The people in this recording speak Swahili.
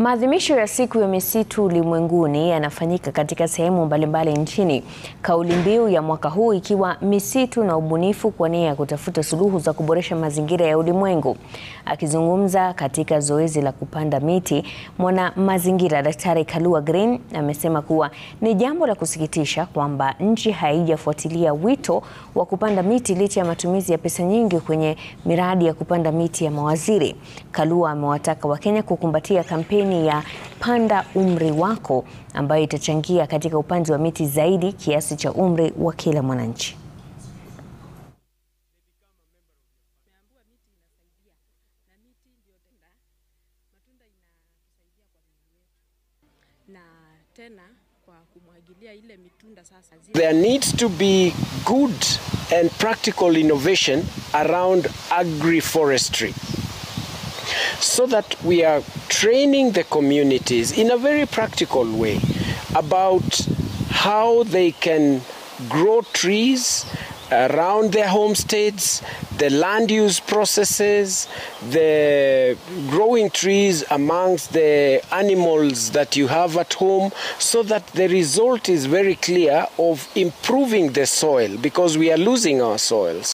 Maadhimisho ya siku ya misitu ulimwenguni yanafanyika katika sehemu mbalimbali nchini, kauli mbiu ya mwaka huu ikiwa misitu na ubunifu kwa nia ya kutafuta suluhu za kuboresha mazingira ya ulimwengu. Akizungumza katika zoezi la kupanda miti, mwana mazingira Daktari Kalua Green amesema kuwa ni jambo la kusikitisha kwamba nchi haijafuatilia wito wa kupanda miti licha ya matumizi ya pesa nyingi kwenye miradi ya kupanda miti ya mawaziri. Kalua amewataka Wakenya kukumbatia kampeni ya Panda Umri Wako ambayo itachangia katika upanzi wa miti zaidi kiasi cha umri wa kila mwananchi. na tena kwa kumwagilia ile mitunda sasa zile There needs to be good and practical innovation around agroforestry so that we are training the communities in a very practical way about how they can grow trees around their homesteads, the land use processes, the growing trees amongst the animals that you have at home, so that the result is very clear of improving the soil because we are losing our soils.